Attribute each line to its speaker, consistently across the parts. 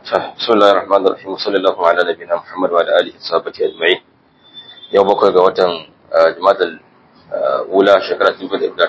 Speaker 1: بسم الله الرحمن الرحيم وصلى الله على نبينا محمد وعلى اله وصحبه اجمعين yau bakwai ga watan jumadal wula shekara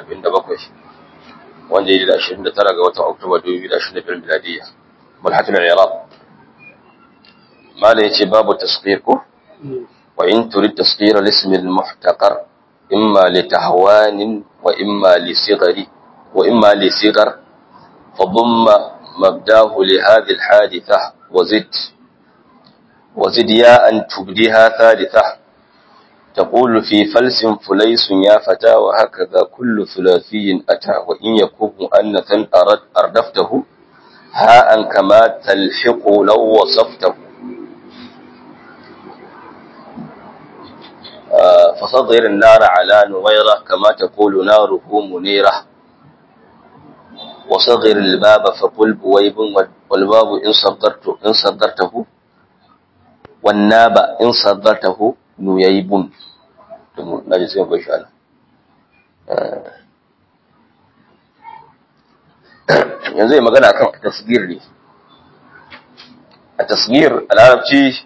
Speaker 1: 2047 wanda ya yi da 29 ga watan oktoba 2025 miladiyya mulhatul iraq mala yace babu tasghir ko wa in turid tasghir al-ism al-muhtaqar imma li tahwan wa imma li sighari wa imma li sighar فضم مبداه لهذه الحادثة وزد وزد يا أن تبديها ثالثة تقول في فلس فليس يا فتى وهكذا كل ثلاثي أتى وإن يكون مؤنثا أرد أردفته هاء كما تلحق لو وصفته آه فصغر النار على نويرة كما تقول ناره منيرة وصغر الباب فقل بويب والباب إن صدرت إن صدرته والناب إن صدرته نييب نجي سين كوي شاء yanzu yi magana kan tasgir ne a tasgir a larabci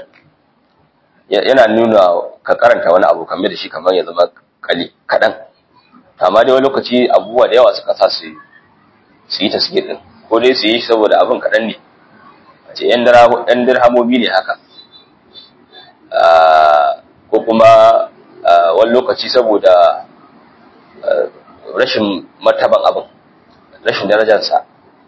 Speaker 1: yana nuna ka karanta wani abu kamar da shi kamar ya zama kaɗan amma dai wani lokaci abubuwa da yawa suka sa su su yi tasgir din ko dai su yi saboda abin kaɗan ne a ce ‘yan dirhamomi ne haka ko kuma wani lokaci saboda rashin martaban abin rashin darajarsa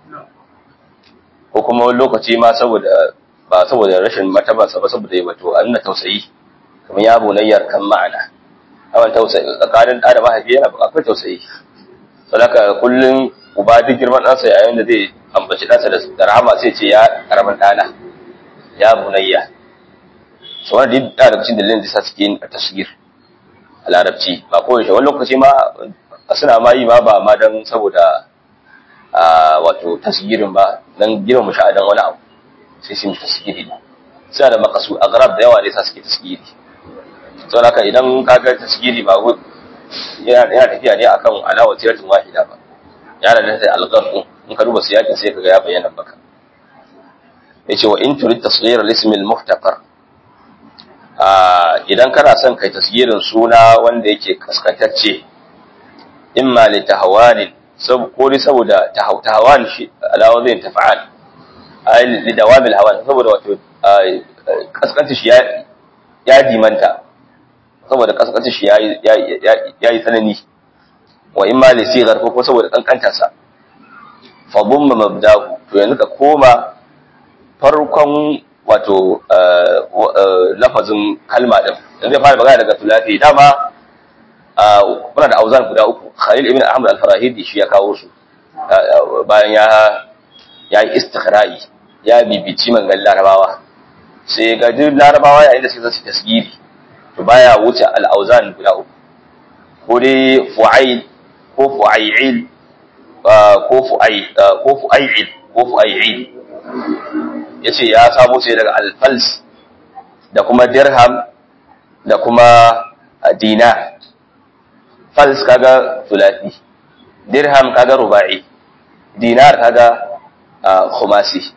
Speaker 1: ko kuma wani lokaci ma saboda ba saboda rashin martabansa ba saboda yi wato a nuna tausayi kamar ya bunayyar kan ma'ana awan tausayi tsakanin ɗa da mahaifi yana akwai tausayi sadaka kullum uba duk girman ɗansa yayin da zai ambaci ɗansa da rahama sai ce ya karamin ɗana ya bunayya su wani duk da lokacin da linda suke yin tasgir a larabci ba ko yaushe wani lokaci ma suna ma yi ma ba ma don saboda wato tasgirin ba don girma mu sha'adan wani abu sai sun tasgiri ne suna da makasu a garab da yawa ne sa suke tasgiri saboda haka idan ka ga tasgiri ba yana tafiya ne akan alawa tiratin wahida ba ya da ta algarku in ka duba siyakin sai kaga ya bayyana baka yace wa in turid tasghir al-ism al-muhtaqar idan kana son kai tasgirin suna wanda yake kaskantacce imma li tahwanin sab ko dai saboda tahwan shi alawa zai tafa'al ay li dawam al-hawan saboda wato kaskanta shi ya ya dimanta saboda kaskanta shi ya yi tsanani wa in ma li sigar ko kuma saboda kankantarsa fa dumma mabdahu to yanzu ka koma farkon wato lafazin kalma din yanzu ya fara magana daga tulafi dama muna da auzan guda uku Khalil ibn Ahmad al-Farahidi shi ya kawo su bayan ya ya yi istikhra'i ya bibici mangan larabawa sai ga duk larabawa yayin da suke zasu tasgiri to baya wuce al-auzan guda uku ko dai fu'ail ko fu'ail ko fu'ai ko fu'ail ko fu'ail yace ya samu sai daga al-fals da kuma dirham da kuma dinar fals kaga thulathi dirham kaga ruba'i dinar kaga khumasi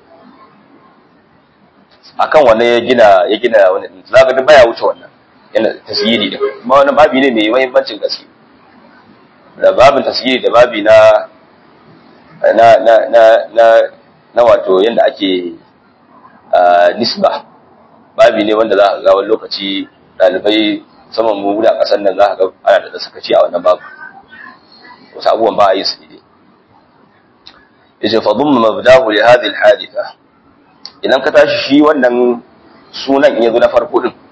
Speaker 1: akan wannan ya gina ya gina wani zaka da baya wuce wannan yana tasyiri da kuma wani babi ne mai muhimmancin gaske da babin tasiri da babi na na na na na na wato yanda ake nisba babi ne wanda za ka ga wani lokaci dalibai saman mu da kasan nan za ka ga ana da sakaci a wannan babu wasu abubuwan ba a yi su ne yace fa dhumma mabdahu li hadhihi al-haditha idan ka tashi shi wannan sunan in yazo na farko din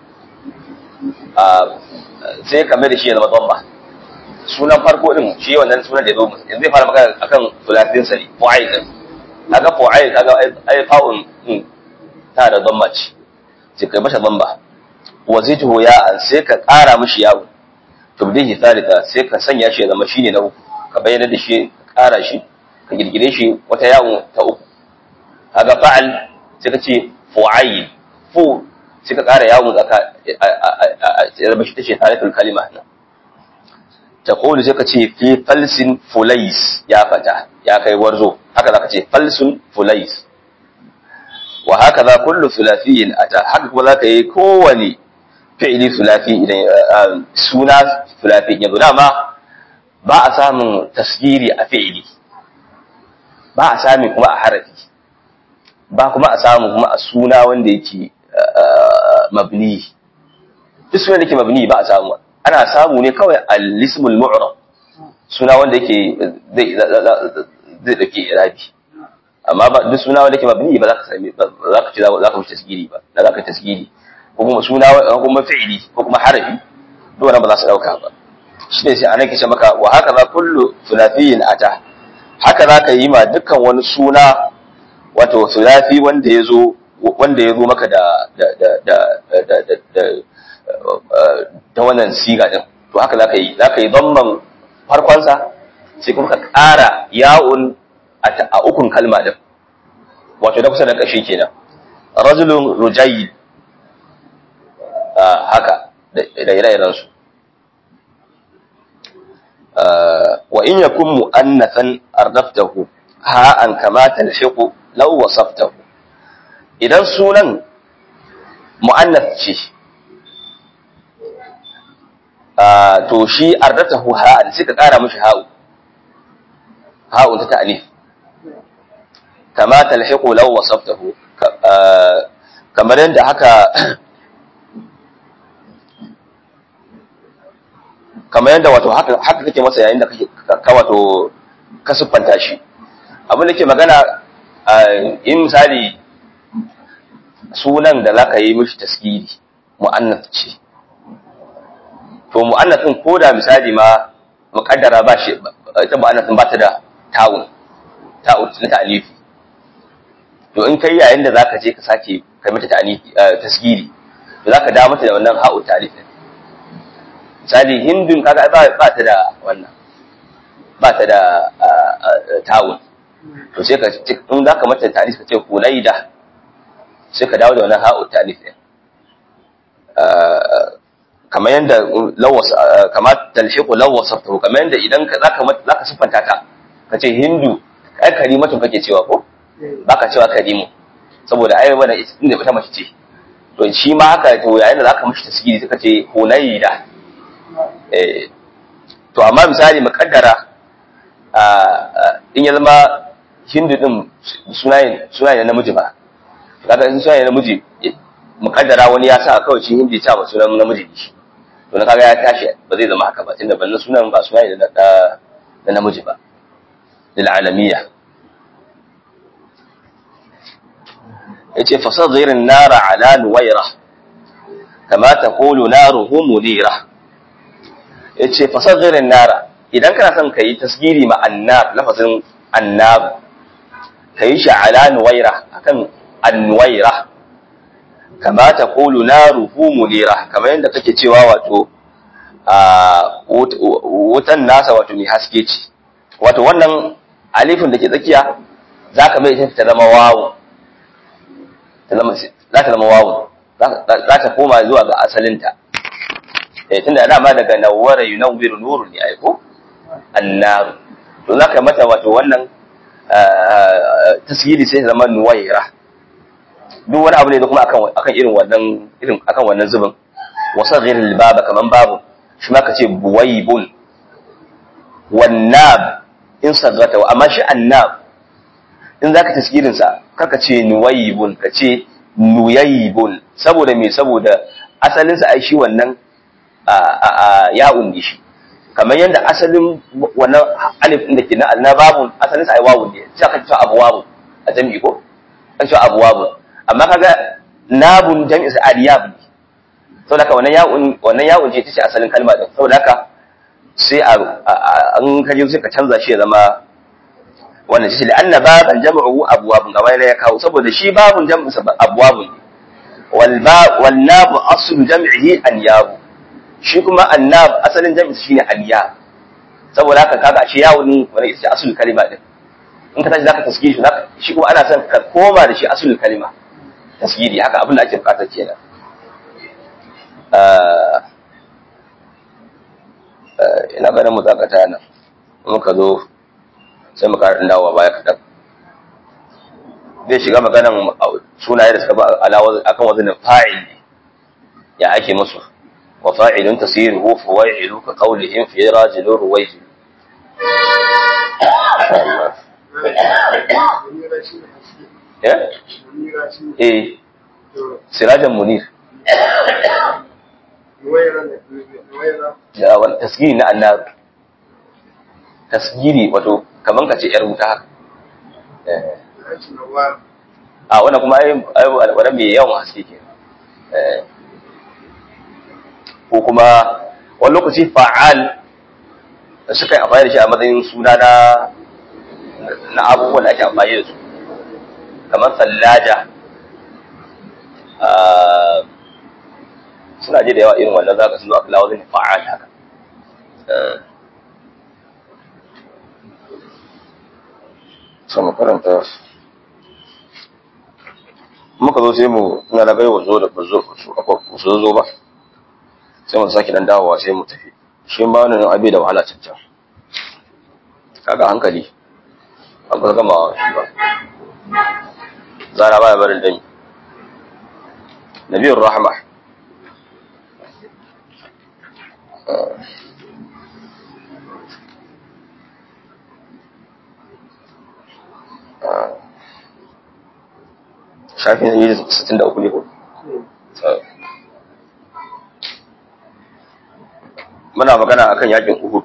Speaker 1: sai ka mai da shi ya zama dhamma sunan farko din shi wannan sunan da ya zo yanzu zai fara magana akan sulafin sari fu'ail din kaga fu'ail kaga ai fa'un din ta da dhamma ce sai kai masa dhamma wa zidhu ya an sai ka ƙara mishi yawo tubdihi thalitha sai ka sanya shi ya zama shine na uku ka bayyana da shi ƙara shi ka girgire shi wata yawo ta uku kaga fa'al sai ka ce fu'ail fu sai ka ƙara yawo tsaka ya zama shi tace tarikhul kalima nan taqulu sai ka ce fi falsin fulais ya fata ya kai warzo haka zaka ce falsun fulais wa haka za kullu thulathiyyin ata haka kuma zaka yi kowane fi'ili thulathi idan suna thulathi yanzu dama ba a samun tasgiri a fi'ili ba a sami kuma a harafi ba kuma a samu kuma a suna wanda yake mabni duk suna da yake mabni ba a samu ana samu ne kawai al-ismul mu'rab suna wanda yake zai zai dauke irabi amma ba duk suna wanda yake mabni ba za ka sami ba za ka ci za ka wuce tasgiri ba da za ka tasgiri ko kuma suna ko kuma fi'ili ko kuma harafi duk wannan ba za su dauka ba shi ne sai anan kace maka wa haka za kullu thulathiyin ata haka za ka yi ma dukkan wani suna wato thulathi wanda ya zo wanda ya zo maka da da da da da da da ta wannan siga din to haka za ka yi za ka yi dhamman farkonsa sai kuma ka ƙara ya'un a ukun kalma din wato da kusa da ƙashi kenan rajulun rujayi haka da ire-iren su wa in yakun mu'annathan ardaftahu ha an kama talhiqu law wasaftahu idan sunan mu'annath ce to shi ardatahu ha'an sai ka kara mishi ha'u ha'u ta ta'nif kama talhiqu law wasaftahu kamar yadda haka kamar yadda wato haka haka kake masa yayin da kake ka wato ka siffanta shi abin da ke magana in misali sunan da zaka yi mishi taskiri mu'annath ce to mu'annathin ko da misali ma muqaddara ba shi ita mu'annathin ba ta da ta'un ta'un na ta'alifi to in kai yayin da zaka je ka sake kai mata ta'alifi tasgiri to zaka da mata da wannan ha'u ta'alifin misali hindun kaga ba ba ta da wannan ba ta da ta'un to sai ka in zaka mata ta'alif ka ce hulaida sai ka dawo da wannan ha'u ta'alifin kamar yadda lawas kamar talhiqu lawasaftahu kamar yadda idan ka zaka zaka sifanta ta kace hindu ai karimatu kake cewa ko baka cewa karimu saboda ai wannan inda ita mace ce to shi ma haka to yayin da zaka mishi tasgiri suka ce hunayda eh to amma misali muqaddara in ya zama hindu din sunayen sunayen namiji ba kaga in sunayen namiji muqaddara wani ya sa kawai shi hindi ta ba sunan namiji ne shi to na kaga ya tashi ba zai zama haka ba tunda ban sunan ba suna ne na da namiji ba lil alamiya yace fasadhir an-nar ala nuwayra kama taqulu naruhu munira yace fasadhir an-nar idan kana son kai tasgiri ma annar lafazin annab kai shi ala nuwayra akan annuwayra kama ta kulu naruhu munira kamar yadda kake cewa wato wutan nasa wato mai haske ce wato wannan alifin da ke tsakiya za ka mai ta zama wawo za ta zama wawo za ta koma zuwa ga asalinta tun da dama daga nawara yunawwiru nuru ne aiko annaru to za ka mata wato wannan tasiri sai zama nuwaira duk wani abu ne da kuma akan akan irin wannan irin akan wannan zubin wasaghir albaba kaman babu shi ma kace buwaybun wannab in sagata amma shi annab in zaka tasgirin sa kaka ce nuwaybun kace nuyaybun saboda me saboda asalin sa ai shi wannan a ya'un ne shi kamar yadda asalin wannan alif din da ke na annababun asalin sa ai wawun ne sai ka ce abwabun a jami'i ko ka ce abwabun amma kaga nabun jami'in sa aliyab ne saboda haka wannan ya'un wannan ya'un ce tace asalin kalma din saboda haka sai a an kaje sai ka canza shi ya zama wannan shi la'anna baban jam'u abwabun gaba ne ya kawo saboda shi babun jam'in sa abwabun ne wal ba wal nab aslu jam'ihi anyab shi kuma annab asalin jam'in sa shine aliyab saboda haka kaga shi ya'un wannan ita ce asalin kalma din in ka tashi zaka tasgiri shi zaka shi kuma ana son ka koma da shi asalin kalma tasgiri haka abin da ake bukatar kenan ina ganin mu zakata nan muka zo sai mu ƙara dawowa baya kaɗan zai shiga maganan sunaye da suka ba alawa akan wazanin fa'il ya ake musu wa fa'ilun tasiruhu fawailu ka qawlihim fi rajulun ruwayjil eh eh sirajan munir da wani tasgiri na annabi tasgiri wato kaman ka ce yar wuta haka a wannan kuma ai wani mai yawan haske ke ko kuma wani lokaci fa'al da suka yi amfani da shi a matsayin suna na na abubuwan da ake amfani da su kamar tsallaja suna je da yawa irin wannan zaka sun zo aka lawazin fa'al haka sama karanta muka zo sai mu na da gaiwa zo da bazo su zo ba sai mu sake dan dawowa sai mu tafi shi ba wannan abi da wahala cancan kaga hankali an kusa gama shi ba zara baya barin dami nabiyur rahma shafin yi sittin da uku ne ko muna magana akan yakin uhud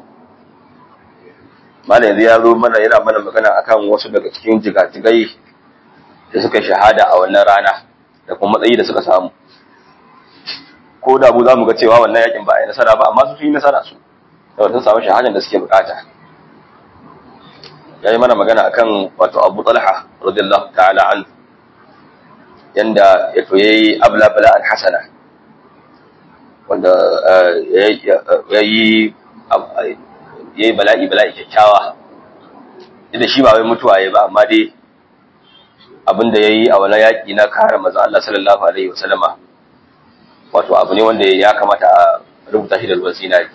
Speaker 1: mana yanzu ya zo mana yana mana magana akan wasu daga cikin jigajigai da suka shahada a wannan rana da kuma matsayi da suka samu ko da mu za mu ga cewa wannan yakin ba a yi nasara ba amma su yi nasara su da sun samu shahadar da suke bukata ya yi mana magana akan wato abu talha radiyallahu ta'ala anhu yanda ya to yayi abla bala al hasana wanda ya yi yayi bala'i bala'i kyakkyawa da shi ba wai mutuwa yayi ba amma dai abinda yayi a wani yaki na kare manzo Allah sallallahu alaihi wasallama wato abu ne wanda ya kamata a rubuta shi da ruwan sinari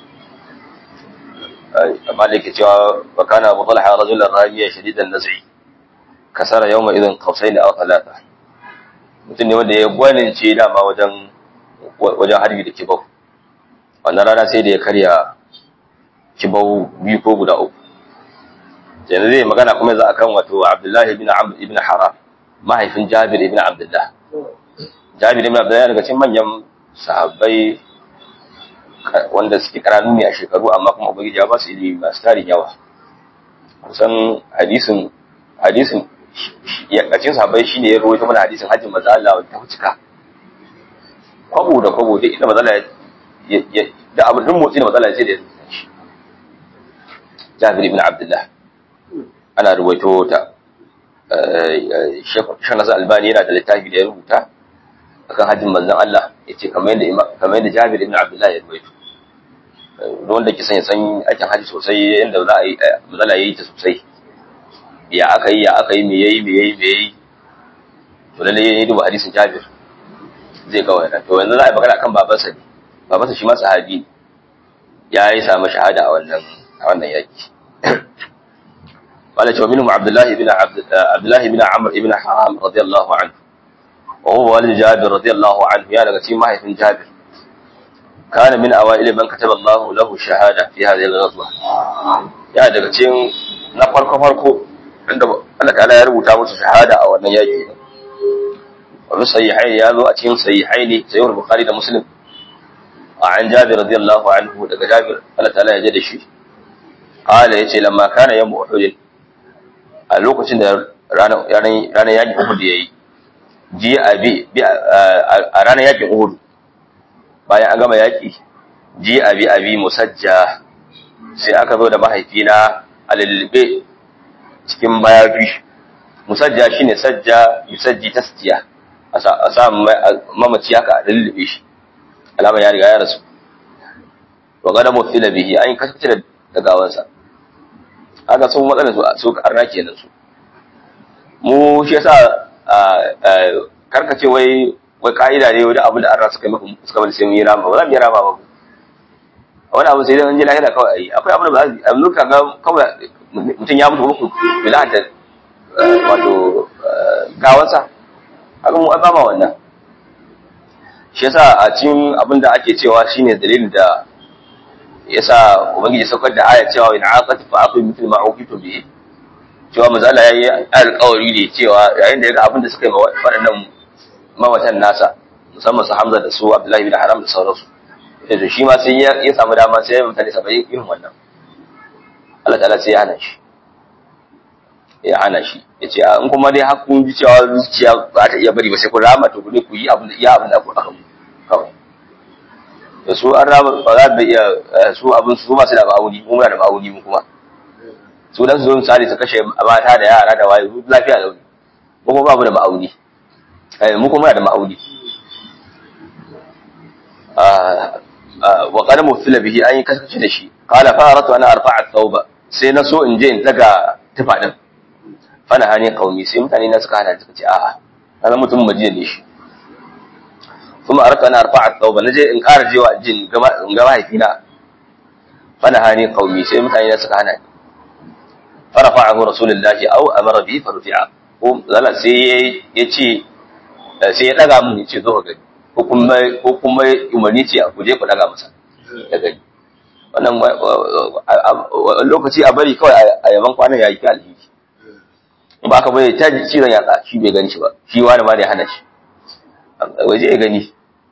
Speaker 1: amma da yake cewa wa kana abu talha rajulan ramiya shadidan naz'i kasara yawma idan qausain aw thalatha mutum ne wanda ya gwanince dama wajen wajen harbi da kibau wannan rana sai da ya karya kibau biyu ko guda uku yanzu zai magana kuma za a kan wato abdullahi ibn amr ibn haram mahaifin jabir ibn abdullah jabir ibn abdullah daga cikin manyan sahabbai wanda suke karanu ne a shekaru amma kuma ubangiji ya ba su ilimi masu tarin yawa kusan hadisin hadisin yakacin sahabbai shine ya rawaito mana hadisin hajjin manzo Allah wanda ta cika kwabo da kwabo duk inda manzo Allah ya da abin duk motsi da manzo Allah ya ce da shi Jabir ibn Abdullah ana ruwaito ta Sheikh Nasir Albani yana da littafi da ya rubuta akan hajjin manzon Allah yace kamar yadda kamar yadda Jabir ibn Abdullah ya ruwaito don da ke san ya san aikin haji sosai yadda za a yi manzo ya yi ta sosai ya aka yi ya aka yi me yayi me yayi me yayi to lalle yayi duba hadisin Jabir zai ga wannan to yanzu za a yi magana akan babansa ne babansa shi ma sahabi ya yi samu shahada a wannan a wannan yaki wala cewa minhum Abdullah ibn Abdullah ibn Amr ibn Haram radiyallahu anhu wa huwa walid Jabir radiyallahu anhu ya daga cikin mahaifin Jabir kana min awail man kataba Allah lahu shahada fi hadhihi al-ghazwa ya daga cikin na farko farko inda Allah ta'ala ya rubuta musu shahada a wannan yaki wa bi sahihaini ya zo a cikin sahihaini sahih bukhari da muslim a an jabir radiyallahu anhu daga jabir Allah ta'ala ya jada shi qala yace lamma kana yawm uhud a lokacin da ranar ranar yaki uhud yayi ji abi a ranar yakin uhud bayan an gama yaki ji abi abi musajja sai aka zo da mahaifina a lullube cikin mayafi musajja shine sajja yusajji tasjiya a sa mamaci haka a lullube shi alama ya riga ya rasu wa gada mutila bihi an kasance da gawansa haka sun matsalar su su arna kenan su mu shi yasa karkace wai wai ka'ida ne wajen abu da arna suka yi suka bada sai mun yi rama ba za mu yi rama ba wani abu sai dai an ji lahira kawai ayi akwai abu da ba za a yi ga kawai mutum ya mutu muku bilata wato talakawansa haka mu ba ma wannan shi yasa a cikin abin da ake cewa shine dalilin da yasa ubangiji saukar da aya cewa in aqat fa aqul mithl ma uqitu bi cewa mazala yayi alƙawari ne cewa yayin da yaga abin da suka yi waɗannan mawatan nasa musamman su Hamza da su Abdullahi bin Haram da sauransu yanzu shi ma sai ya samu dama sai ya mutane saba'in irin wannan Allah ta'ala sai ya hana shi ya hana shi ya ce in kuma dai har kun ji cewa zuciya ba ta iya bari ba sai ku rama to ku ne ku yi abin da iya abin da aka mu kawai da su an rama ba za da iya su abin su ba su da ma'auni mu muna da ma'auni mu kuma su dan su zo misali su kashe mata da yara da waye lafiya da wani mu kuma babu da ma'auni mu kuma muna da ma'auni wa qad mufila bihi an yi kaskace da shi qala fa aratu ana arfa'a thawba sai na so in je in daga tufa din fana hani qaumi sai mutane na suka hana suka ce a'a kana mutum majiya ne shi kuma aratu ana arfa'a thawba naje in ƙara jewa jin gaba in ga mahaifina fana hani qaumi sai mutane na suka hana farafa'ahu rasulullahi aw amara bi farfi'a ko zalla sai ya ce sai ya daga mun ya ce zo ka gani ko kuma umarni ce a kuje ku daga masa da gani wannan lokaci a bari kawai a yaban kwanan ya yi ta alhiki in ba ka bai ta cizon yatsa shi bai gani shi ba shi wani ma da ya hana shi waje ya gani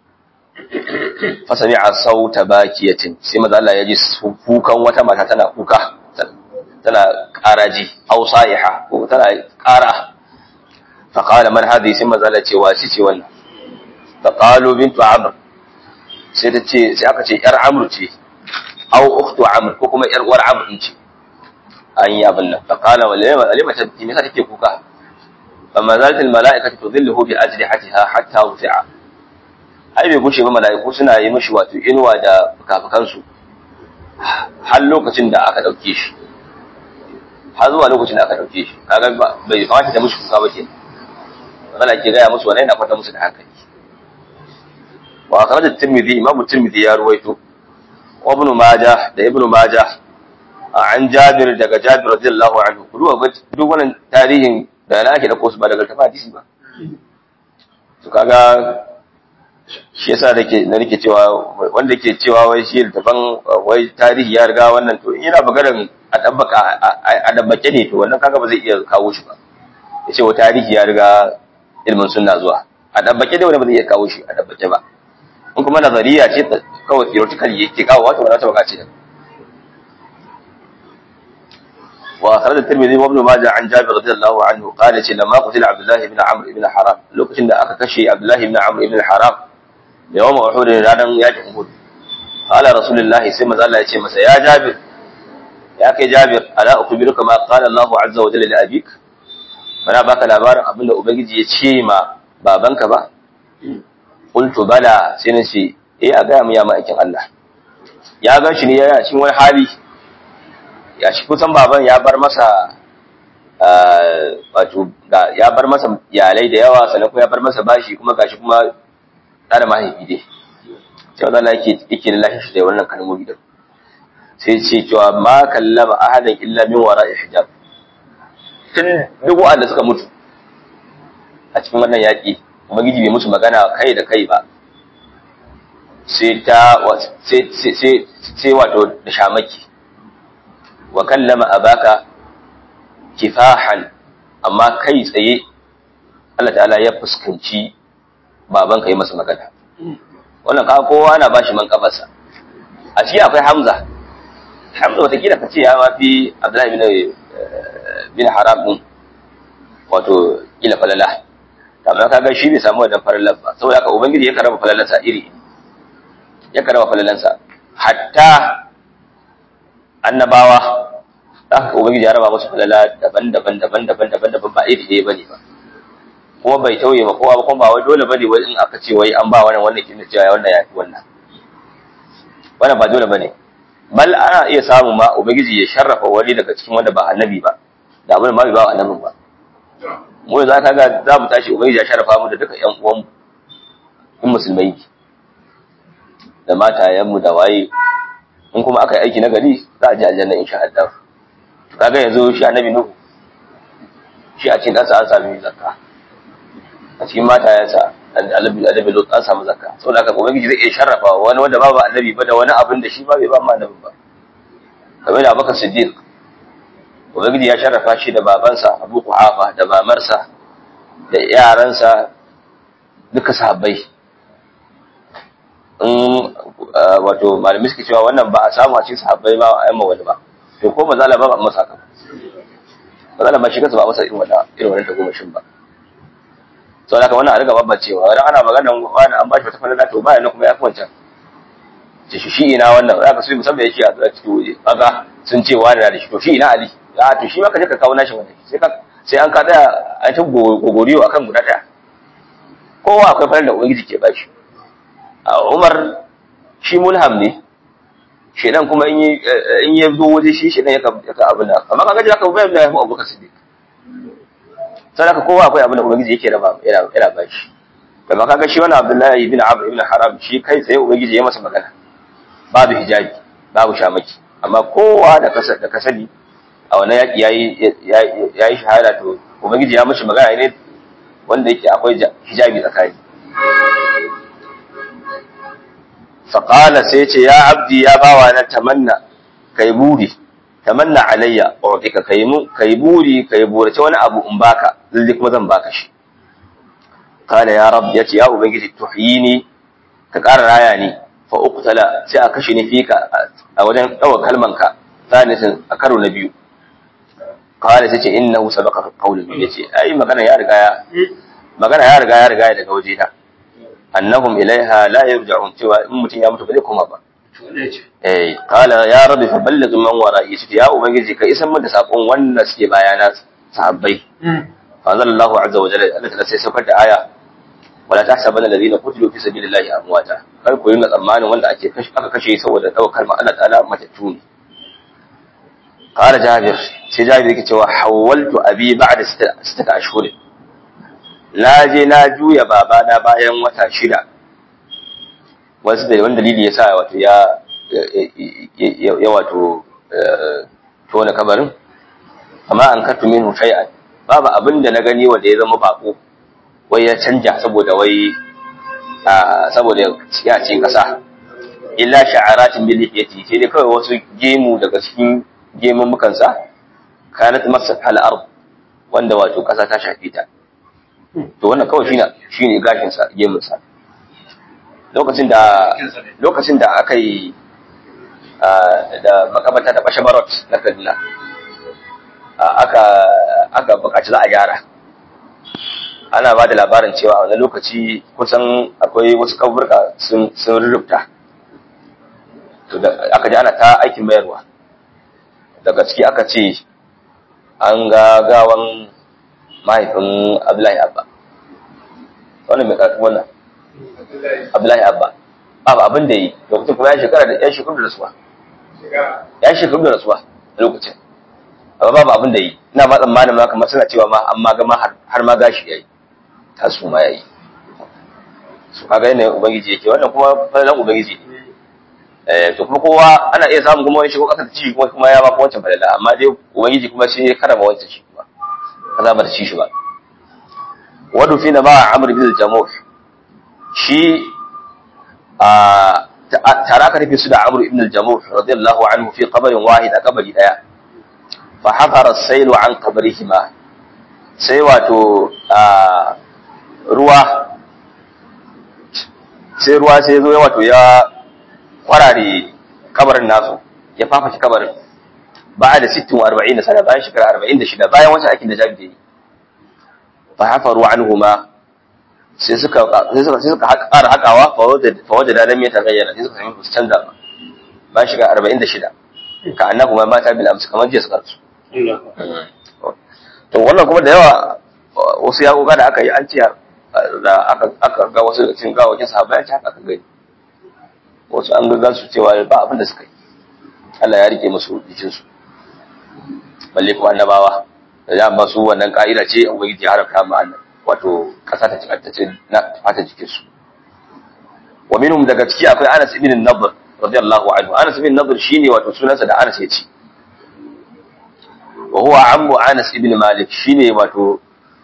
Speaker 1: fasami a sauta bakiyatin sai maza Allah ya ji kukan wata mata tana kuka tana karaji au sa'iha ko tana kara fa qala man hadhi sai maza Allah ce wa shi ce wannan فقالوا بنت عمرو sai ta ce sai aka ce yar amr ce aw ukhtu amr ko kuma yar uwar amr din ce an yi abin nan faqala walima alima ta me yasa take kuka amma zalat al malaikatu tudhilluhu bi ajlihatiha hatta rufi'a ai bai gushe ba malaiku suna yi mishi wato inuwa da fukafukan su har lokacin da aka dauke shi har zuwa lokacin da aka dauke shi kaga bai kamata ta mishi kuka ba ke magana ke gaya musu wannan yana kwata musu da hankali وأخرج الترمذي إمام الترمذي يا رويته وابن ماجه ده ابن ماجه عن جابر ده جابر رضي الله عنه كلوا duk wannan tarihin da na ake da kosu ba daga tafi hadisi ba to kaga shi yasa nake na nake cewa wanda yake cewa wai shi tafan wai tarihi ya riga wannan to ina maganar a dabbaka a dabbake ne to wannan kaga ba zai iya kawo shi ba yace wa tarihi ya riga ilmin sunna zuwa a dabbake dai wanda ba zai iya kawo shi a dabbake ba in kuma nazariya ce kawai theoretical yake kawo wato wala ta bakace wa akhraj at-tirmidhi wa ibn majah an jabir radiyallahu anhu qala ce lamma qutila abdullah ibn amr ibn haram lokacin da aka kashe abdullah ibn amr ibn haram da yawan uhud ranan yakin uhud qala rasulullah sai manzo Allah ya ce masa ya jabir ya kai jabir ala ukhbiruka ma qala Allah azza wa jalla li abik bana baka labarin abinda ubangiji ya ce ma babanka ba qultu bala sai na ce eh a gaya mu ya ma'aikin Allah ya gan shi ne ya cikin wani hali ya shi kusan baban ya bar masa wato ya bar masa iyalai da yawa sannan kuma ya bar masa bashi kuma gashi kuma da mahaifi dai sai wanda yake yake da lafiya da wannan kalmomi din sai ce cewa ma kallama ahadan illa min wara'i hijab tun duk wanda suka mutu a cikin wannan yaki ubangiji bai musu magana kai da kai ba sai ta sai wato da shamaki wa kallama abaka kifahan amma kai tsaye Allah ta'ala ya fuskanci baban ka yi masa magana wannan ka kowa na bashi man kafarsa a ciki akwai Hamza Hamza watakila ka ce ya mafi Abdullahi bin bin Haram din wato ila falala amma kaga shi bai samu wannan falalar ba saboda haka ubangiji ya karaba falalarsa iri ya karaba falalarsa hatta annabawa haka ubangiji ya raba musu falala daban-daban daban-daban daban-daban ba iri ɗaya bane ba kuma bai tauye ma kowa ba kuma ba wai dole bane wai in aka ce wai an ba wannan wannan kin cewa wannan ya fi wannan wannan ba dole bane bal ana iya samu ma ubangiji ya sharrafa wani daga cikin wanda ba annabi ba da abin ma bai ba annabin ba mu za ka ga za mu tashi ubangiji ya sharafa mu da duka ƴan uwan in musulmai da matayenmu da waye in kuma aka yi aiki na gari za a ji aljanna insha Allah kaga yanzu shi annabi nuhu shi a cikin ɗansa an sami zakka a cikin matayensa annabi annabi lut an samu zakka saboda haka ubangiji zai iya sharrafa wani wanda babu annabi ba da wani abin da shi ba bai ba ma annabi ba kamar da abubakar siddiq ubangiji ya sharrafa shi da babansa abu kuhafa da mamarsa da yaransa duka sahabbai in wato malamai suke cewa wannan ba a samu a cikin sahabbai ba a yamma wani ba to ko ba za ba ba masa haka ba za ba shi kansa ba masa irin wannan irin wannan tagomashin ba sau da wannan a riga babbacewa wani ana magana wani an ba shi wata falala to bayan nan kuma ya fi wancan ce shi ina wannan za ka su musamman yake a zuwa cikin waje kaga sun ce wani na da shi to shi ina ali a to shi ma ka je ka kawo nashi wani sai ka sai an ka tsaya a ta gogoriyo akan guda daya kowa akwai falala da ubangiji ke ba shi a umar shi mulham ne shedan kuma in ya zo waje shi shedan ya ka abin da amma kaga jaka bayan da ya fi abubakar siddiq sai ka kowa akwai abin da ubangiji yake raba yana yana ba shi amma kaga shi wannan abdullahi ibn amr ibn haram shi kai tsaye ubangiji ya masa magana babu hijabi babu shamaki amma kowa da kasa da kasali a wannan yaki yayi yayi shahada to ubangiji ya mishi magana ne wanda yake akwai hijabi tsakani faƙala sai ce ya abdi ya bawa na tamanna kai buri tamanna alayya utika kai mu kai buri kai burace wani abu in baka lalle kuma zan baka shi qala ya rab yace ya ubangiji tuhyini ka ƙara raya ni fa uqtala sai a kashe ni fika a wajen dawa kalman ka salisin a karo na biyu qala sai ce innahu sabaqa qawlu yace ai magana ya riga ya magana ya riga ya riga daga waje ta annahum ilaiha la yarja'un cewa in mutum ya mutu ba zai koma ba eh qala ya rabbi fa balligh man wara'i shi ya ubangiji ka isan mun da sakon wannan suke bayana sahabbai fa sallallahu azza wa jalla Allah ta sai saukar da aya wala tahsabanna alladhina qutilu fi sabilillahi amwata kar ku ringa tsammanin wanda ake kashe aka kashe saboda daukar kalmar Allah ta'ala matattu ne qala jabir sai jabir yake cewa hawaltu abi ba'da sittata ashhurin na je na juya babana bayan wata shida wasu da wani dalili ya sa wato ya ya wato tona kabarin amma an kattu min shay'an babu abin da na gani wanda ya zama bako wai ya canja saboda wai saboda ya ci kasa illa sha'aratin bil lihiyati sai dai kawai wasu gemu daga cikin gemun mukansa kanat masat al ard wanda wato kasa ta shafe ta to wannan kawai shine shine gashin sa gemun sa lokacin da lokacin da aka yi da makamata da bashe barot na Kaduna aka aka bukaci za a gyara ana ba da labarin cewa a wani lokaci kusan akwai wasu kaburka sun sun rurrufta to da aka ji ana ta aikin mayarwa daga ciki aka ce an ga gawan mahaifin Abdullahi Abba. Wannan mai karatu wannan? Abdullahi Abba. Babu abin da yi, lokacin kuma ya shekara da ya shekaru da rasuwa. Ya shekaru da rasuwa a lokacin. Amma babu abin da yi. Ina ma tsammanin ma kamar suna cewa ma amma gama har ma gashi ya yi. Tasu ma ya yi. Su kaga yanayin Ubangiji yake wannan kuma falalan Ubangiji ne. Eh, to kuma kowa ana iya samun kuma wani shigo ƙasa da ci kuma kuma ya ba kuma wancan falala amma dai Ubangiji kuma shi ya karama wancan shi kuma. kaza ba ta ci shi ba wadu fi na ba amr bin al-jamuh shi a tare aka rufe su da amr ibn al-jamuh radiyallahu anhu fi qabrin wahid a kabari daya fa hafara as-sailu an qabrihima sai wato ruwa sai ruwa sai zo ya wato ya kwarare kabarin nasu ya fafaci kabarin بعد 46 سنة bayan shekara 46 bayan wancan aikin da Jabir yi fa hafaru anhuma sai suka sai suka sai suka ƙara hakawa fa wajada fa wajada lam yataghayyara sai suka sami su canza ba bayan shekara 46 ka annahu ma mata bil amsi kamar jiya suka su to wannan kuma da yawa wasu ya goga da aka yi an ce da aka aka ga wasu cikin gawakin sahabbai an ce haka aka gani wasu an ga su cewa ba abin da suka yi Allah ya rike musu jikinsu balle kuma annabawa da ya ba su wannan ka'ida ce ubangiji ya haramta ma annan wato kasa ta cikar ta ce na fata jikin su wa minhum daga ciki akwai Anas ibn Nadr radiyallahu anhu Anas ibn Nadr shine wato sunansa da Anas yace wa huwa ammu Anas ibn Malik shine wato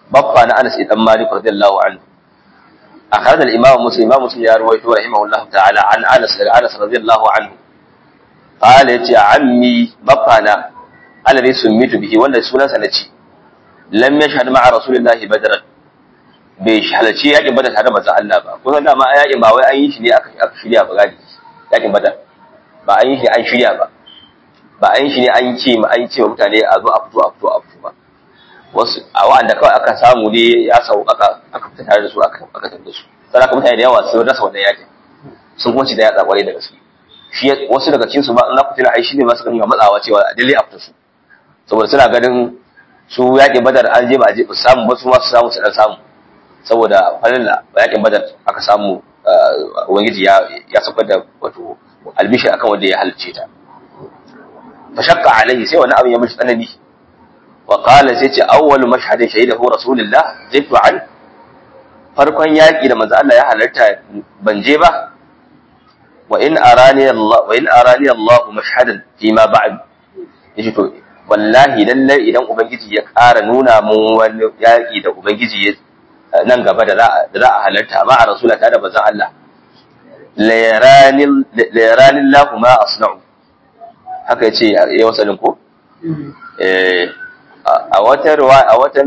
Speaker 1: baffa na Anas ibn Malik radiyallahu anhu أخرج الإمام مسلم إمام مسلم يروي رحمه الله تعالى عن أنس أنس رضي الله عنه قال يا عمي بقنا الذي سميت به ولا سنة سنتي لم يشهد مع رسول الله بدرا bai halarci yakin badar tare da manzon Allah ba kuma dama yakin ba wai an yi shi ne aka shirya ba gadi yakin badar ba an yi shi an shirya ba ba an yi shi ne an ce ma an ce mutane a zo a fito a fito a fito ba wasu a wa'anda kawai aka samu ne ya sau aka aka fita tare da su aka aka tafi da su sai aka mutane da yawa sun rasa wannan yakin sun kuma ci da yatsa kwarai da gaske shi wasu daga cikin su ba in ku tuna ai shine ma suka dinga matsawa cewa a dole a fita su saboda suna ganin su yakin badar an je ba a je ba samu ba su ma su samu su dan samu saboda falilla yakin badar aka samu ubangiji ya ya saukar da wato albishi akan wanda ya halicce ta fa shaqqa alaihi sai wani abin ya mishi tsanani وقال سيتي أول مشهد شهده رسول الله زدت عنه farkon yaƙi da manzo Allah ya halarta ban je ba wa in arani Allah wa in arani Allah mashhadan fi ma ba'd yace to wallahi lalle idan ubangiji ya ƙara nuna mun wani yaƙi da ubangiji nan gaba da za da za a halarta ma a rasula ta da manzo Allah la yarani la yarani Allah ma asna'u haka yace ya wasalin ko eh a wata ruwa a wata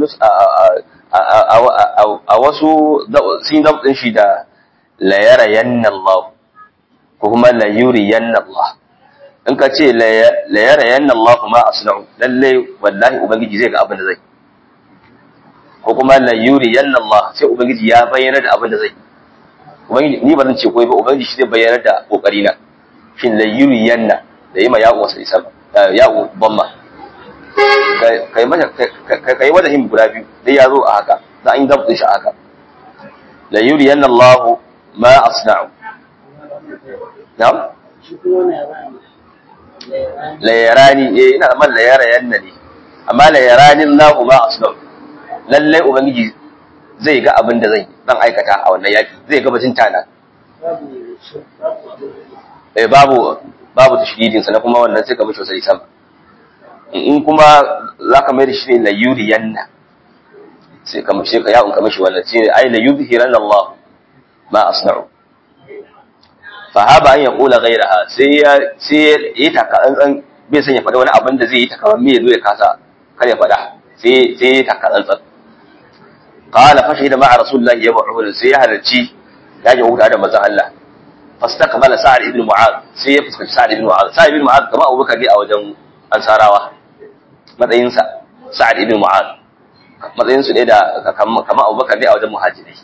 Speaker 1: a wasu sun dabtin shi da la yara yanna Allah ko kuma la yuri yanna Allah in ka ce la yara yanna Allah ma asna'u lalle wallahi ubangiji zai ga abin da zai ko kuma la yuri yanna Allah sai ubangiji ya bayyana da abin da zai ubangiji ni ba zan ce koyi ba ubangiji shi zai bayyana da kokari na shin la yuri yanna da yi ma ya'u wasu isa ya'u bamma kai mata kai wajahin guda biyu dai ya zo a haka za an yi zabtin shi a haka la yuriyanna Allah ma asna'u na'am la yarani eh ina man la yarayanna ne amma la yarani Allah ma asna'u lalle ubangiji zai ga abin da zai dan aikata a wannan yaki zai ga bajin tana eh babu babu tashdidin sa na kuma wannan sai ka mishi wasai sama in kuma za ka mai da shi ne layuri yanna sai ka mace ka yawon kamashi wannan shi ne ai layuri hiran Allah ma asna'u fa haba an ya kula gairaha sai ya sai ya yi taka tsantsan bai san ya faɗa wani abin da zai yi takaman me zo ya kasa kar ya faɗa sai sai ya taka tsantsan qala fa shahida ma'a rasulullahi ya ba'u sai ya halarci ya ji huta da manzon Allah fastaqbala sa'ad ibn mu'adh sai ya fuskanci sa'ad ibn mu'adh sa'ad ibn mu'adh kamar abubakar ne a wajen ansarawa matsayinsa sa'ad ibn mu'adh matsayinsu ne da kama abubakar ne a wajen muhajirai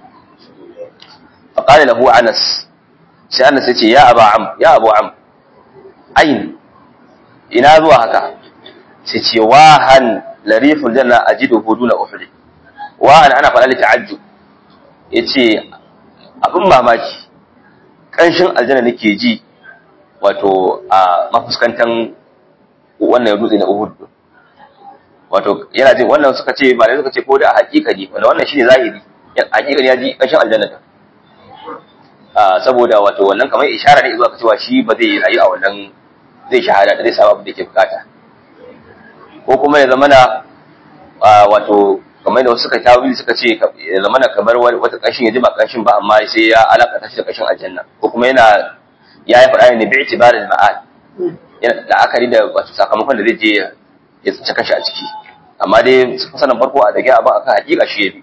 Speaker 1: fa qala lahu anas sai anas ya ce ya aba am ya abu am ain ina zuwa haka sai ce wahan lariful janna ajiduhu duna uhud wahan ana faɗa ta'ajjub yace abin mamaki kanshin aljanna nake ji wato a mafuskantan wannan dutse na Uhud wato yana jin wannan suka ce ba suka ce ko da hakika ne wanda wannan shine zahiri hakika ne ya ji kashin aljanna ta ah saboda wato wannan kamar ishara ne zuwa cewa shi ba zai rayu a wannan zai shahada da zai samu abin da yake bukata ko kuma ya zamana wato kamar da wasu suka tawili suka ce ya zamana kamar wata kashin ya ji ba kashin ba amma sai ya alaka shi da kashin aljanna ko kuma yana ya yi faɗa ne bi itibarin ma'ad yana la'akari da wato sakamakon da zai je ya tsinci kashi a ciki amma dai sanin farko a dage abin akan hakika shi ya bi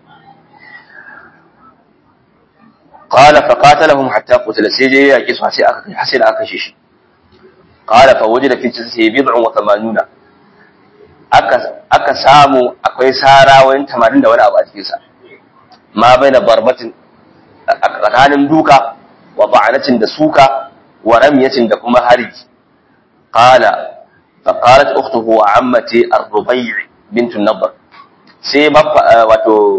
Speaker 1: qala fa qatalahum hatta qutila sai je ya kisu sai aka kai sai da aka kashe shi qala fa wajida fi tis'i bid'un wa thamanuna aka aka samu akwai sara wani 80 da wani abu a cikin sa ma baina barbatin tsakanin duka wa ba'anatin da suka wa ramyatin da kuma harji قال فقالت أخته وعمتي الربيع بنت النضر sai wato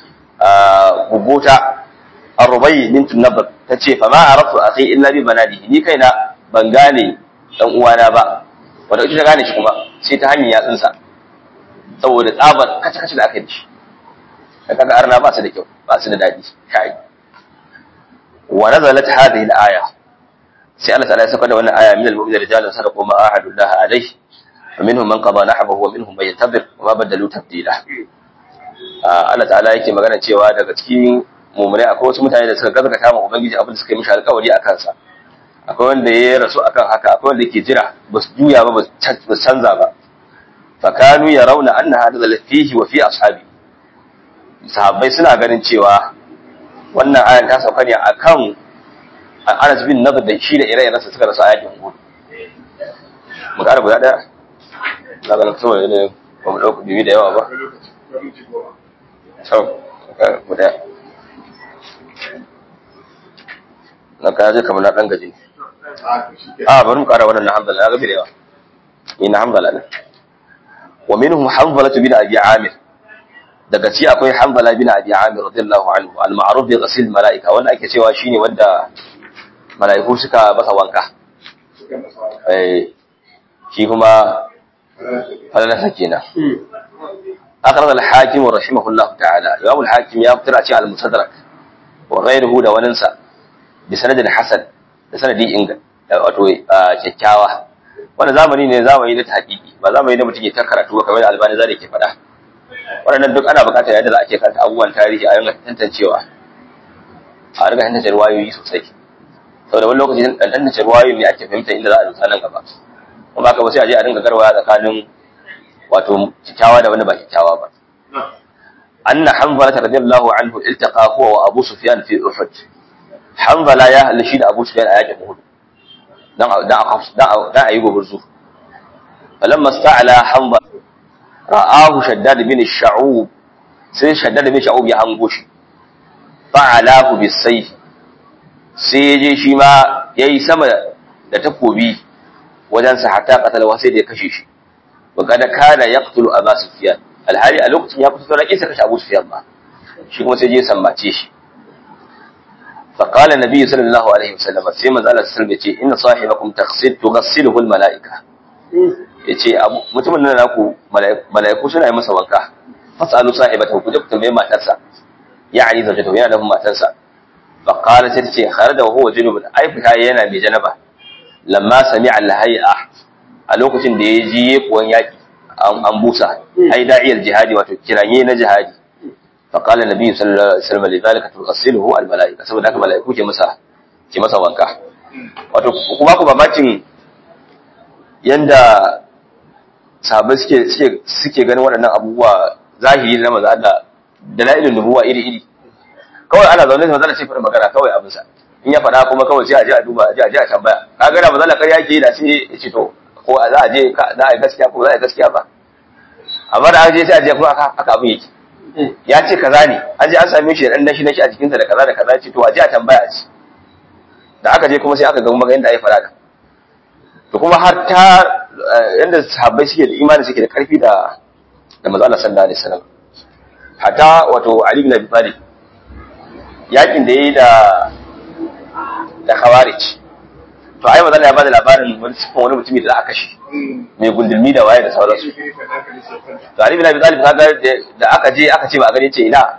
Speaker 1: guguta arrubai bintun nabar ta ce fa ma aratu akhi illa bi banadi ni kaina ban gane dan uwana ba wanda ita ta gane shi kuma sai ta hanyar yatsunsa saboda tsabar kace kace da aka yi shi da kaga arna ba su da kyau ba su da dadi kai wa nazalat hadhihi al-aya sai Allah ta'ala ya saka da wannan aya min al-mu'minin rijalun sadaqu ma ahadullah alayhi wa minhum man qada nahbahu wa minhum man yantabir wa ma badalu tabdila Allah ta'ala yake magana cewa daga cikin mummunai akwai wasu mutane da suka gazgata ma ubangiji abin da suka yi mishi alƙawari a kansa akwai wanda ya rasu akan haka akwai wanda ke jira ba su juya ba ba su canza ba fakanu ya rauna anna hada fihi wa fi ashabi sahabbai suna ganin cewa wannan ayan ta sauka ne akan Anas bin Nadr da shi da ire-irensa suka rasu ayatin Uhud mu ƙara guda ɗaya na ganin saboda ne ba mu ɗauka bibi da yawa ba sau guda na kaya zai kamar na ɗan gaji a bari mu ƙara wannan na hamdala na gabi da yawa ni na hamdala ne wa minhum hanzala bin abi amir daga ci akwai hanzala bin abi amir radiyallahu anhu al-ma'ruf bi ghasl malaika wanda ake cewa shine wanda malaiku suka masa wanka eh shi kuma falalasa kenan akhraj al-hakim rahimahullah ta'ala imam al-hakim ya fitar a cikin al-mustadrak wa ghayruhu da waninsa bi sanadin hasan da sanadi inga wato kyakkyawa wanda zamani ne zamani da tahqiqi ba zamani da mutum ke ta karatu ba kamar da albani zai ke faɗa waɗannan duk ana buƙatar yadda za a ke karanta abubuwan tarihi a yanga tantancewa a riga tantance ruwayoyi sosai saboda wani lokaci dan tantance ruwayoyi ne ake fahimta inda za a rusa nan gaba kuma haka ba sai a je a dinga garwaya tsakanin wato kyakkyawa da wanda ba kyakkyawa ba anna hanzala radiyallahu anhu iltaqa huwa wa abu sufyan fi uhud hanzala ya halishi da abu sufyan a yakin uhud dan dan dan ayi gogurzu falamma sta'ala hanzala ra'ahu shaddad bin sha'ub sai shaddad bin sha'ub ya hango shi fa'alahu bisayf sai je shi ma yayi sama da takobi wajen sa hatta qatala sai da ya kashe shi wa kada kana yaqtulu Abu Sufyan alhali a lokacin ya kusa sauran kisa kashe Abu Sufyan ba shi kuma sai je sammace shi fa qala nabi sallallahu alaihi wasallam sai manzo Allah sallallahu alaihi wasallam ya ce inna sahibakum taghsil tughassiluhu almalaika yace mutumin nan naku malaiku suna yi masa wanka fasalu sahibatahu ku je ku tambaye matarsa ya'ani zawjatahu yana da matarsa fa qala sai ce kharaja wa huwa junubun ai fita yana mai janaba lamma sami'a al-hay'a a lokacin da ya ji kuwan yaki an busa ai da'iyar jihadi wato kiranye na jihadi fa qala nabi sallallahu alaihi wasallam lidhalika tughsiluhu al-mala'ika saboda haka mala'iku ke masa ke masa wanka wato kuma ku mamakin yanda sahabbai suke suke suke ganin waɗannan abubuwa zahiri na manzo Allah dalailun nubuwa iri iri kawai ana zaune da manzo Allah sai fara magana kawai abin sa in ya faɗa kuma kawai sai a je a duba a je a je a tambaya kaga da manzo Allah ƙarya yake da sai ya ce to ko za a je za a yi gaskiya ko za a yi gaskiya ba amma da an je sai a je kuma aka aka abin yake ya ce kaza ne an je an same shi da dan nashi nashi a jikinsa da kaza da kaza ce to a je a tambaya a ci da aka je kuma sai aka ga kuma yanda ai fara da to kuma har ta yanda sahabbai suke da imani suke da karfi da da manzo Allah sallallahu alaihi wasallam hatta wato Ali bin Abi Talib yakin da yayi da da Khawarij to ai manzo ya bada labarin wani sifan wani mutumi da aka shi mai gundulmi da waye da sauransu to Ali bin Abi Talib kaga da aka je aka ce ba a gani ce ina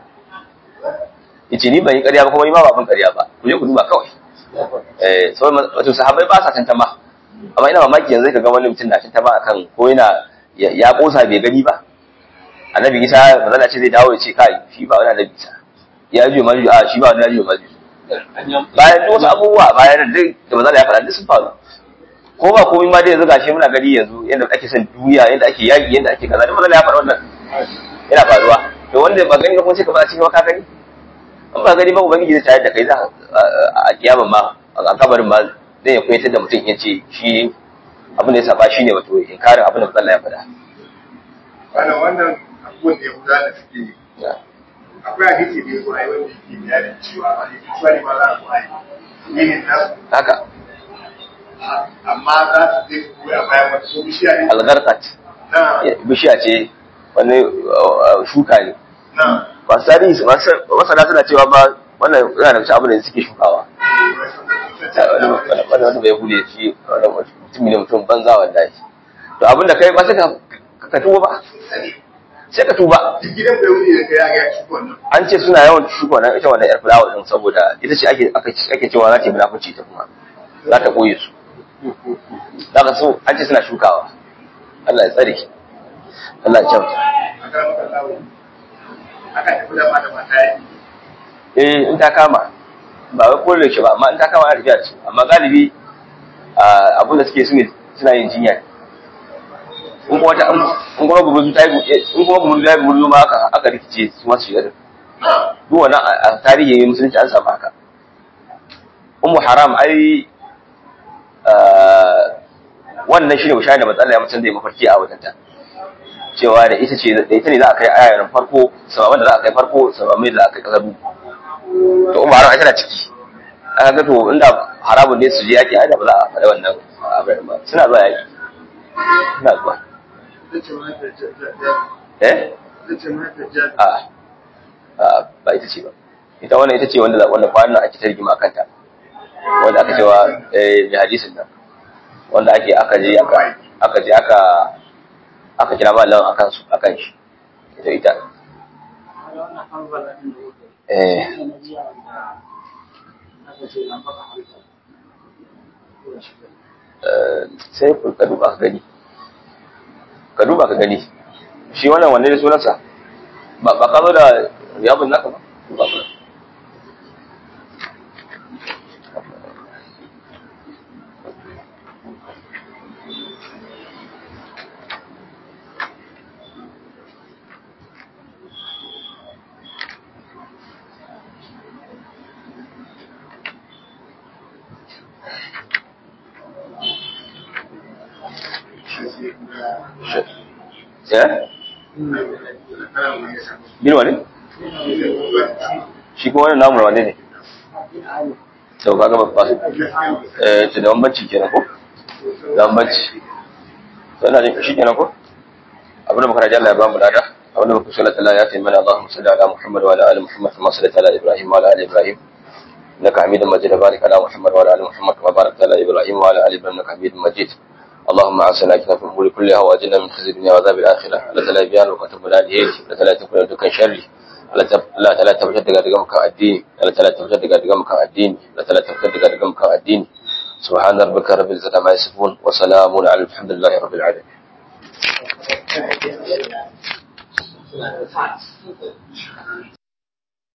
Speaker 1: yace ni ban yi ƙarya ba kuma ni ma ba ban ƙarya ba ku je ku duba kawai eh so wato sahabbai ba sa tantama amma ina mamaki yanzu ka ga wani mutum na tantama akan ko yana ya kosa bai gani ba annabi Isa manzo ce zai dawo ya ce kai shi ba wani annabi Isa ya ji ma a shi ba wani ya ji ma bayan duk wasu abubuwa bayan da duk da maza ya faɗa duk sun faru ko ba komai ma dai yanzu gashi muna gani yanzu yadda ake son duniya yadda ake yaƙi yadda ake kaza duk maza ya faɗa wannan yana faruwa to wanda ba gani ba kuma sai ka faɗa cikin ka gani in ba gani ba ubangiji zai tayar da kai za a kiyama ma a kabarin ma zai ya koyatar da mutum ya ce shi abin da ya saba shi ne wato inkarin abin da Allah ya faɗa.
Speaker 2: Wannan wannan abubuwan da ya gudana suke akwai hadisi da ya zo ai wanda yake bayanin cewa a ne cewa ne ma za a zo ai yin nasu
Speaker 1: haka
Speaker 2: amma za su je su koya bayan wata so bishiya ne
Speaker 1: algarkat
Speaker 2: na
Speaker 1: bishiya ce wani uh, shuka ne
Speaker 2: na
Speaker 1: masu tarihi masu- masana suna cewa ba wannan yana da cikin abin da suke shukawa wanda wanda bai hude shi wanda mutum ne mutum banza wallahi to abin da kai ba sai ka ka tuba ba sai ka tuba
Speaker 2: duk gidan bai wuni da kai ya ga ya ci wannan
Speaker 1: an ce suna yawan shuka wannan ita wannan yar fulawa din saboda ita ce ake aka ake cewa za ta yi munafici ta kuma za ta koye su zaka so an ce suna shukawa Allah ya tsare ki Allah ya kyauta
Speaker 2: a kan maka lawo aka tafi da mata mata yi
Speaker 1: eh in ta kama ba wai kore shi ba amma in ta kama ana tafiya da su amma galibi abin da suke su ne suna yin jinya in kuma ta in kuma gumurzu ta yi in kuma gumurzu ta yi gumurzu ma aka aka rikice su masu shiga duk wannan a tarihin musulunci an samu haka ummu haram ai wannan shine wushaya da matsala ya mutum da ya mafarki a wajenta cewa da ita ce da ita ne za a kai ayarin farko sababan da za a kai farko sababin da za a kai kasar to ummu haram tana ciki aka ga to inda haramun ne su je yaki ai da ba za a faɗi wannan abin ba suna zuwa yaki suna zuwa eh a a ba ita ce ba ita wannan ita ce wanda wanda kwanan ake ta rigima kanta wanda aka cewa eh mai hadisin nan wanda ake aka je aka aka je aka aka kira mallan akan su akan shi ita ita eh sai ka duba ka gani ka duba ka gani shi wannan wanne ne sunansa ba ba ka zo da riyabun naka ba ba ka eh bin wani shi kuma wani namu wane ne sau kaga babba eh ce da bambanci kenan ko da bambanci to ina jin shi kenan ko abin da muka raja Allah ya ba mu lada abin da muka sallata Allah ya taimaka Allahumma salli ala Muhammad wa ala ali Muhammad kama sallaita ala Ibrahim wa ala ali Ibrahim انك حميد مجيد بارك على محمد وعلى ال محمد كما باركت على ابراهيم وعلى ال ابراهيم انك حميد مجيد اللهم اعسنا كنا في الامور كلها واجلنا من خزي الدنيا وعذاب الاخره لا تلا بيان وكتب لا ديه لا تلا تكون دكان شر لا تلا تبجد daga daga mukan addini la tala tafjar daga daga mukan addini la tala tafjar daga daga mukan addini سبحان ربك رب العزة ما يصفون وسلام على الحمد لله رب العالمين